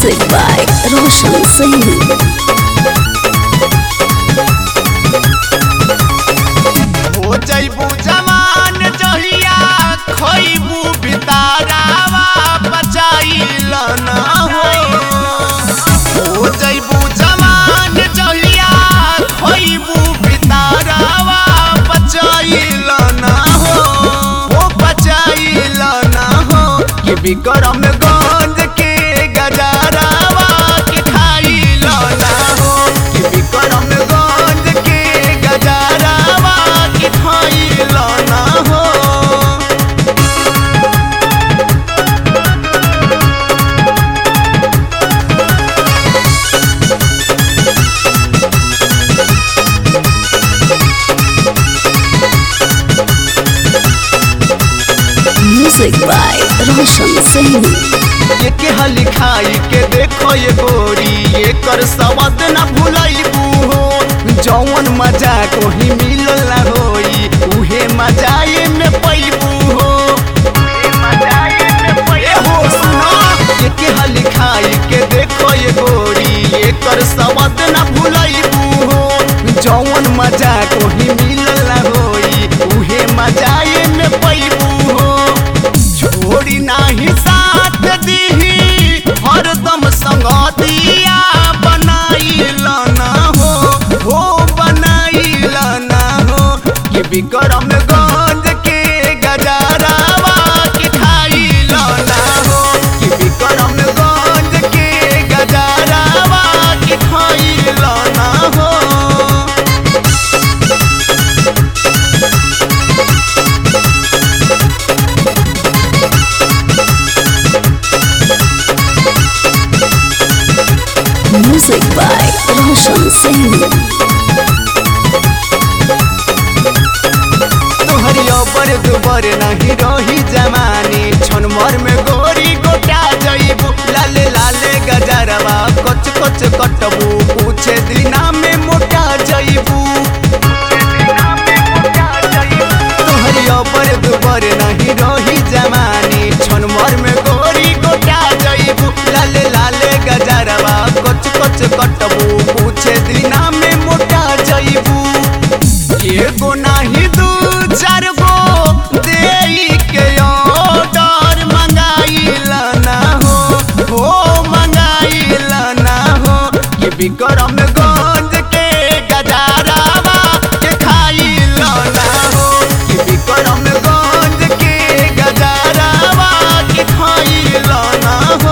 Music by Roshan Singh. हो जइबू जवान जहिया खइबू बितारावा बचाइल न हो हो जइबू जवान जहिया खइबू बितारावा बचाइल न हो हो बचाइल न हो कि विक्रम गंज के गजरावा के खाइल न हो कि विक्रम गंज के गजरावा के खाइल न हो Music by Roshan Singh. ये के हली खाई के देखो ये गोरी ये कर सवाद न भुलाइबू हो जौन मजा कोही मिलल ना होई उहे मजा ये में पैबू हो ए हो सुनो ये के हली खाई के देखो ये गोरी ये कर सवाद न भुलाइबू हो जौन मजा कोही मिलल ना होई उहे मजा ये में पैबू हो छोड़ी नाही साथ दीही हरदम संगतिया बनाइल ना हो हो बनाइल ना हो कि विक्रम गंज के गजरावा के खाइल ना हो कि विक्रम गंज के गजरावा के खाइल ना हो Music by Roshan Singh. तोहरिया पर दुबर नहीं रही जमानी छनमर में गोरी गोटा जइबू लाले लाले गजरवा कच कच कटबू पूछे दिना में मोटा जइबू तोहरिया पर दुबर नहीं रही जमानी छनमर में गोरी गोटा जइबू लाले लाले गजरवा कच कच कटबू पूछे दिना में मोटा जइबू एगो नाही दू चार गो देई के ऑर्डर मंगाइल ना हो हो मंगाइल ना हो कि विक्रम गंज के गजरावा के खाइल ना हो कि विक्रम गंज के गजरावा के खाइल ना हो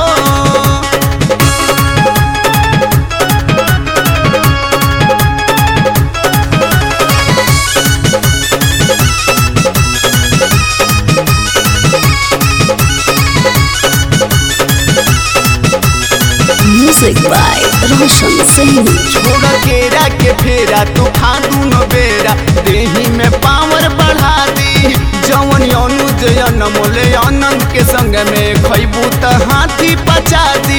Music by Roshan Singh. छोड़ केरा के फेरा तूफान दूनो बेरा देही में पावर बढ़ा दी जवन अनुज अनमोले आनंद के संग में खैबू त हाथी पचा दी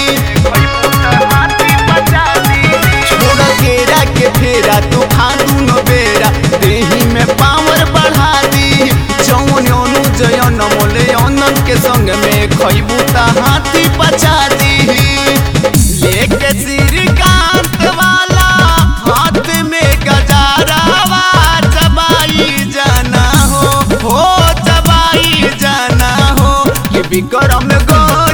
छोड़ केरा के फेरा तूफान दूनो बेरा देही में पावर बढ़ा दी जवन अनुज अनमोले आनंद के संग में खैबू त हाथी पचा दी लेके श्रीकांत वाला हाथ में गजारावा चबाई जाना हो हो चबाई जाना हो कि विक्रम गो